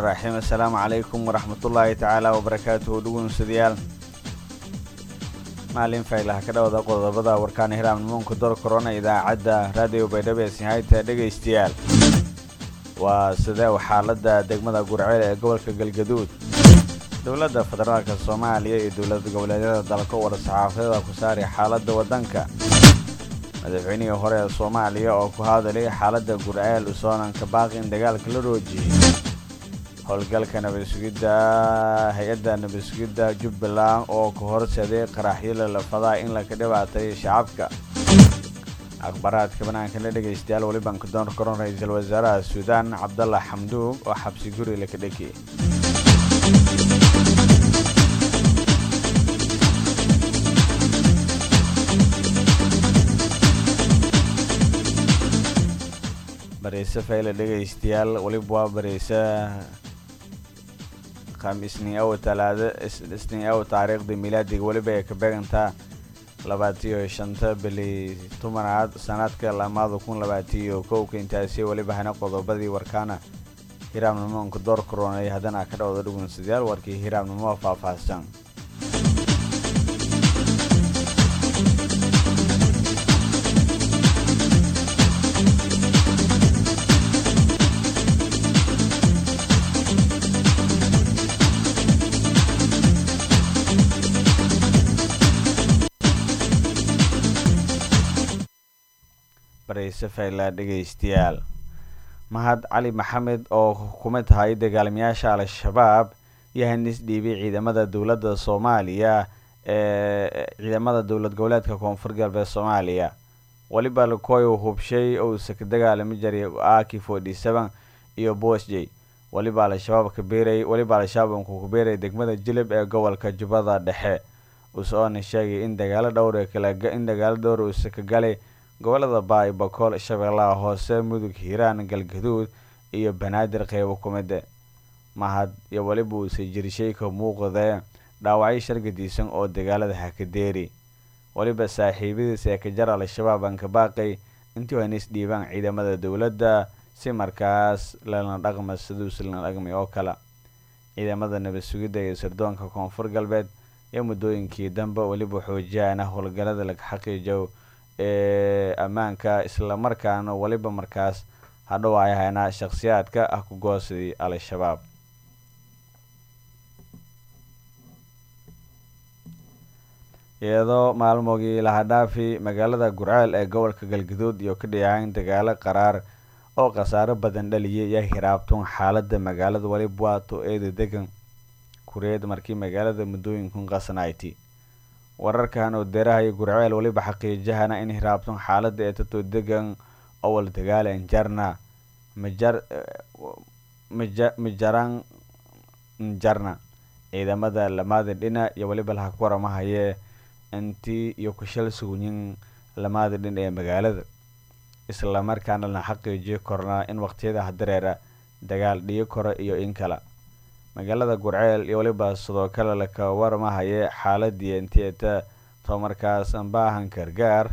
raxiim assalaamu calaykum waraxmatullaahi tacaala wabarakaatuhu dhugunsadayaal maalin faylaha ka dhawada qodobada warkaan hiraamnimuunka dor korona idaacadda raadiyo baydhabo ee sinhayta dhegaystayaal waa sidee xaaladda degmada gurceel ee gobolka galgaduud dowladda federaalka soomaaliya iyo dowlad goboleedyada dalka wada saxaafadada ku saari xaaladda waddanka madaxweynihii hore ee soomaaliya oo ku hadalay xaaladda gurceel usoonanka baaqi in dagaalka la roojiyey howlgalka nabadsugidda hay-adda nabadsugidda jubbaland oo ka horseeday qaraxyada lafadaa in laka dhibaatay shacabka akhbaaraadka banaanka la dhegaystayaal weliban ka doon koron ra-iisul wasaaraha suudaan cabdalla xamduug oo xabsi guri laka dhekiyey bareyse fayle dhegaystayaal weliba waa bareyse khamiisniaw talaado isniaw taariikhda milaadiga weliba ay ka beegantaa labaatiyo shanta bili tobanaad sanadka lamaada kun labaatiyo kowka intaasi weliba hana qodobadii warkaana hiraamnimoonka door koronay haddana ka dhawda dhugunsadayaal warkii hiraamnimo faahfaahsan bareyse fayla dhegaystayaal mahad cali maxamed oo xukumad tahay dagaalamayaasha al-shabaab iyo hanis dhiibay ciidamada dowladda soomaaliya ee ciidamada dowlad goboleedka koonfur galbeed soomaaliya weliba lakoy hubshay ousa ka dagaalami jiray aki forty seven iyo bosjey weliba al-shabaab kabeeray weliba al-shabaab unku kubeeray degmada jilib ee gobolka jubbada dhexe usoona sheegay in dagaalo dhowr in dagaalo dhowr uusa ka galay gobolada baay bakool shabeellaha hoose mudug hiiraan galgaduud iyo banaadir qeybo kumida mahad iyo weliba uuse jirishay ka muuqdee dhaawacyo shargadiisan oo dagaalada hakadeeri weliba saaxiibadiis ee ka jar al-shabaab aan ka baaqay intii hanis dhiibaan ciidamada dowladda si markaas lana dhaqma siduus lana dhaqmay oo kale ciidamada nabad sugidda iyo sirdoonka koonfur galbeed iyo muddooyinkii dambe weliba xoojiyana howlgalada laga xaqiijo ee ammaanka islamarkaana weliba markaas hadhow ay haynaa shakhsiyaadka ah ku goosadii al-shabaab iyadoo maalmoogii lahadhaafi magaalada gurceel ee gobolka galgaduud iyo ka dhiyahayn dagaalo qaraar oo khasaaro badan dhaliyay iyo hiraabtun xaaladda magaalada weliba waato eeda degan kureed markii magaalada muddooyinkun qasnayti wararkan oo deerahayo gurceel weliba xaqiijahana in hiraabtun xaaladda ee tato degan owal dagaalan jarna mijaran njarna ciidamada lamaada dhina iyo weliba laha ku waramahayee intii iyo kushal sugnin lamaada dhin ee magaalada islamarkaana la xaqiijiyo kornaa in waqtiyada hadareera dagaal dhiyo kora iyo in kale magaalada gurceel iyo weliba sidoo kale laka warmahaye xaaladii inteeta tomarkaas baahan gargaar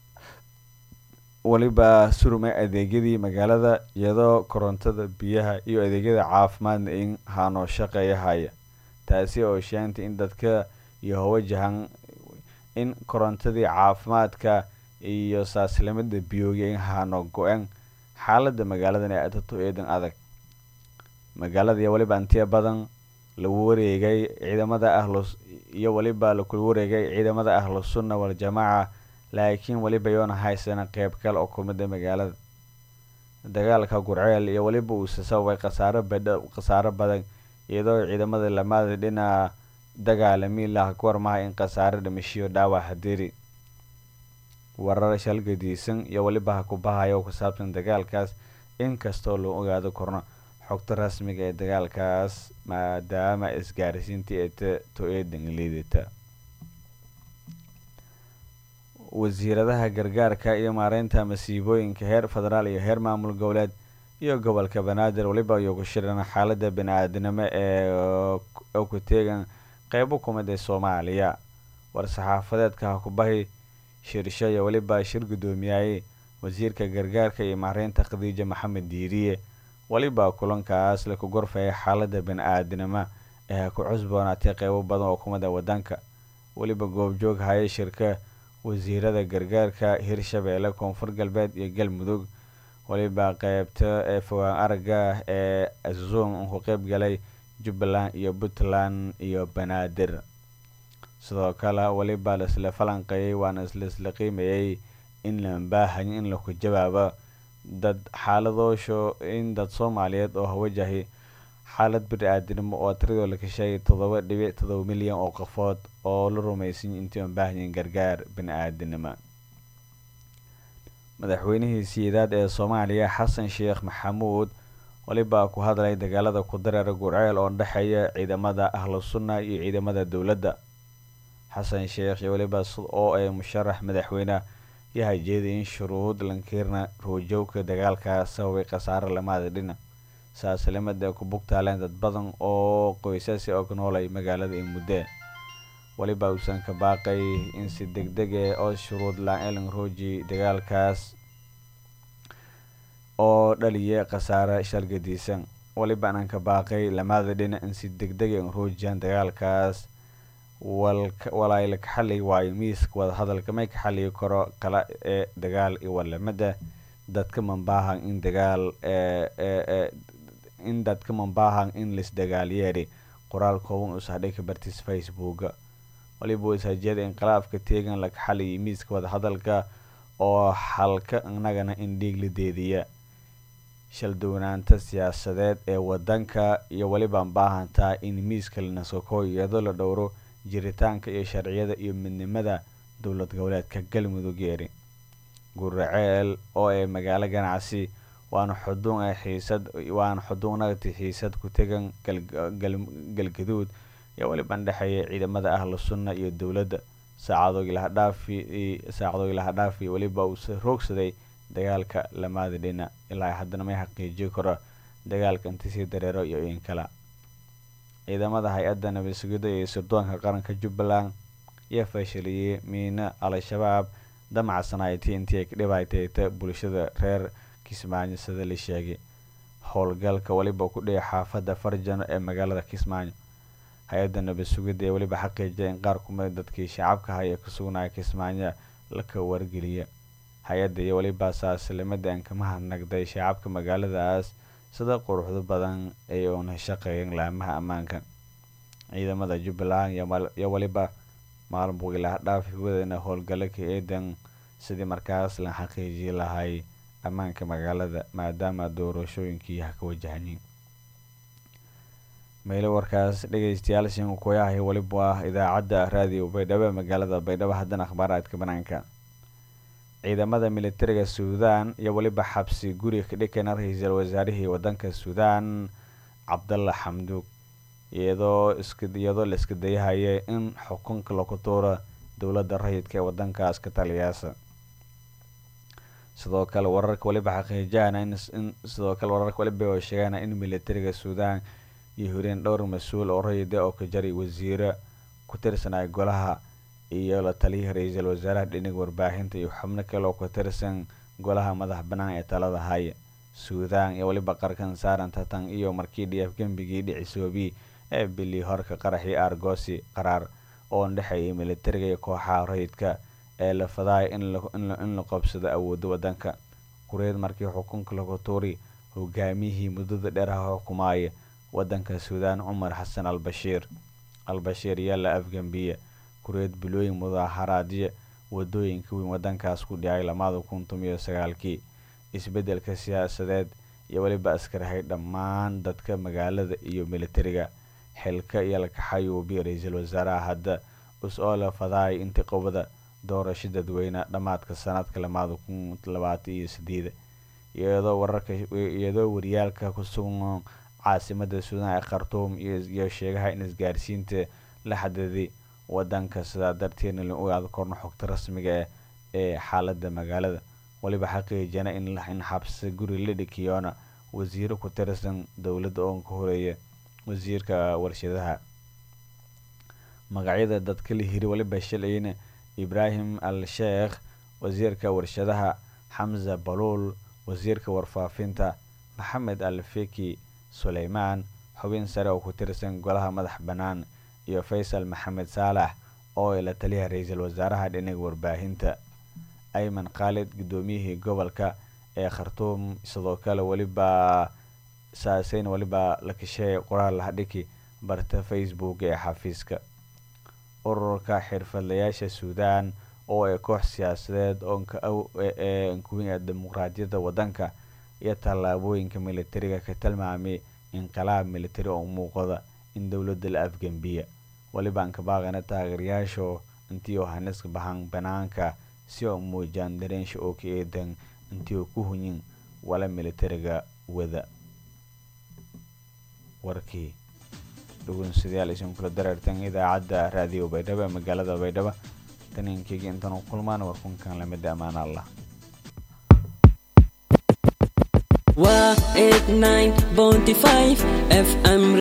weliba surmay adeegyadii magaalada iyadoo korontada biyaha iyo adeegyada caafimaadna in haanoo shaqeeya haya taasi oo sheentay in dadka iyo hawajahan in korontadii caafimaadka iyo saaslimada biyooga in haano go-een xaalada magaaladan ee atato eedan adag magaalada iyo weliba intiya badan lagu wareegay ciidamada ahlu iyo weliba lakula wareegay ciidamada ahlu sunna waljamaaca laakiin weliba yoona haysana qeyb kale oo kumida magaalada dagaalka gurceel iyo weliba uuse sababay khasaaro badha khasaaro badan iyadoo ciidamada lamaada dhinaca dagaalami laha ku warmaha in khasaaro dhimashiyo dhaawac hadiri warar shalgadiisan iyo weliba ha ku bahaya oo ku saabsan dagaalkaas inkastoo loo ogaado korno xogta rasmiga ee dagaalkaas maadaama isgaarsiintii ee to eedan liidata wasiiradaha gargaarka iyo maareynta masiibooyinka heer federaal iyo heer maamul goboleed iyo gobolka banaadir weliba ayuu ku shiran xaalada bani-aadinimo ee ku teegan qeybo kumid ee soomaaliya war-saxaafadeedka hakubahi shirsho iyo weliba shir guddoomiyayey wasiirka gargaarka iyo maareynta khadiija maxamed diiriye weliba kulankaas laku gorfaya xaalada bani-aadinimo ee ku cusboonaatay qeybo badan oo kumida wadanka weliba goobjoog haya shirka wasiirada gargaarka hirshabeelle koonfur galbeed iyo galmudug weliba qeybta ee fogaan araga ee zoom ku qeyb galay jubbaland iyo puntland iyo banaadir sidoo kale weliba laisla falanqeeyay waana laisla qiimayay in la baahayo in laku jawaabo dad xaaladoosho in dad soomaaliyeed oo wajahay xaalad bani-aadinimo oo tiradoo la kasheegay toddoba dhibic todoba milyan oo qofood oo la rumeysay intii aan baahanyiin gargaar bani-aadinimo madaxweynihii siyeedaad ee soomaaliya xasan sheekh maxamuud weliba ku hadlay dagaalada ku dareera gurceel oo dhexeeya ciidamada ahlu sunna iyo ciidamada dowladda xasan sheekh iyo weliba oo ay musharax madaxweyne yahay jeeday in shuruud lankiirna roojowka dagaalka sababay khasaare lamaada dhina saaslimada ay ku bugtaaleen dad badan oo qoysasi oo ku noolay magaalada in muddo weliba uusan ka baaqay in si deg deg e oo shuruud la-aan rooji dagaalkaas oo dhaliya khasaare shargadiisan weliba aanan ka baaqay lamaada dhinac in si deg deg ay roojiyaan dagaalkaas walaay ka xali waayo miiska wadahadalka may ka xaliyi karo kala ee dagaal iyo walamada dadka mambaahan in dagaal in dadka mambaahan in laisdagaalyeeri qoraal kooban usahdhay ka bartiis facebooka waliba wasaajiyada inqilaafka teegan laga xaliyay miiska wadahadalka oo xalka inagana in dhiig la deediya shaldownaanta siyaasadeed ee wadanka iyo weliba baahantaa in miiska lanasoko iyadoo la dhowro jiritaanka iyo sharciyada iyo midnimada dowlad goboleedka galmudug yeeri guraceel oo ay magaalo ganacsi waana xuduun ay xiisad waana xuduunagti xiisad ku tegan galgaduud iyo weliba dhexeeya ciidamada ahlu sunna iyo dowladda saacadoogii laha dhaafi saacadoogii laha dhaafi weliba uu roogsaday dagaalka lamaada dhina ilaa haddana may xaqiijiyo karo dagaalka intisii dareero iyo in kala ciidamada hay-adda nabad sugidda iyo sirdoonka qaranka jubbaland ayaa fashiliyey miino al-shabaab damacsanayti intii ay ka dhibaateyta bulshada reer kismaayo sida la sheegay howlgalka weliba ku dhigay xaafadda farjano ee magaalada kismaayo hay-adda nabad sugidda ee weliba xaqiijiyay in qaar kumida dadkii shacabka haya ka sugnaya kismaayo laka wargeliya hay-adda iyo weliba saaslimada aan kama hadnagday shacabka magaaladaas sida quruxda badan ay uuna shaqeeyan laamaha ammaanka ciidamada jubbaland iyo weliba maalmugilaha dhaafi wadana howlgalaka eedan sidii markaas la xaqiijii lahay ammaanka magaalada maadaama doorashooyinkii ha ka wajahanyiin meelo warkaas dhegeystayaal shin kuyahay weliba ah idaacadda raadiyo baydhabo magaalada baydhabo haddana akhbaaraadka banaanka ciidamada militariga suudan iyo weliba xabsi guri ka dhikana ra-iisul wasaarihii wadanka suudan cabdalla xamduug iyadoo iyadoo la iska dayahaya in xukunka lagu tuuro dowladda rayidka ee wadankaas ka taliyaasa sidoo kale wararka weliba xaqiijahana in sidoo kale wararka weliba oo sheegana in militariga suudan iyo horeen dhowr mas-uul oo rayida oo ka jaray wasiiro ku tirsanaya golaha iyo la taliyaha ra-iisul wasaaraha dhinaga warbaahinta iyo xubno kale oo ka tirsan golaha madax banaan ee talada haya suudan iyo weliba qarkan saaran tatan iyo markii dhiaf gembigii dhicisoobi ee bilii horka qaraxii argosi qaraar oo dhexeeyay militariga iyo kooxaha rayidka ee la fadaaya in la qabsado awooda wadanka kureed markii xukunka lagu tuuri hogaamiyihii muddada dheeraha xukumaaya wadanka suudan cumar xasan al bashiir al bashiir yaa la afgambiya kureed bilooyin mudaaharaadyo wadooyinka weyn wadankaas ku dhacay lamada kun tomiyo sagaalkii isbedelka siyaasadeed iyo weliba askarahay dhammaan dadka magaalada iyo militariga xilka iyo lakaxayuubi ra-iisul wasaaraha hadda us-oola fadaaya intiqobada doorasho dadweyne dhammaadka sanadka lamada kun labaatan iyo sideeda iyadoo wararka iyadoo wariyaalka ku sugan caasimada suudan ee khartuum iyo sheegaha in isgaarsiinta la xadiday wadanka sidaa darteedna la ogaado korno xogta rasmiga ah ee xaalada magaalada weliba xaqiijana in xabsi guri la dhikiyoona wasiiro ku tirsan dowladda oo ka horeeya wasiirka warshadaha magacyada dadka la hiri weliba shalayna ibraahim al sheekh wasiirka warshadaha xamza baluul wasiirka warfaafinta maxamed alfiki suleymaan xubin sare oo ku tirsan golaha madax bannaan iyo faysal maxamed saalax oo ila taliyaha ra-iisul wasaaraha dhinaga warbaahinta ayman khaalid guddoomiyihii gobolka ee khartuum sidoo kale weliba saaseyn weliba la kasheey qoraal lahadhiki barta facebook ee xafiiska ururka xirfadlayaasha suudaan oo ay koox siyaasadeed ooee nkuwin dimuqraadiyadda waddanka iyo tallaabooyinka militariga ka tilmaamay inqilaab militari oo muuqda in dowladda la afgembiya welibaan ka baaqana taageerayaashu intii oo haniska bahan banaanka si oo muujaan dareensha oo ka eedan intii oo ku hunyin wala militariga wada warkii dhugunsidayaal isin kula dareertan idaacadda raadiyo baydhabo ee magaalada baydhabo taninkeyga intaan u kulmaan warkunkan lamid ammaan allah waa eight nine bounty five fm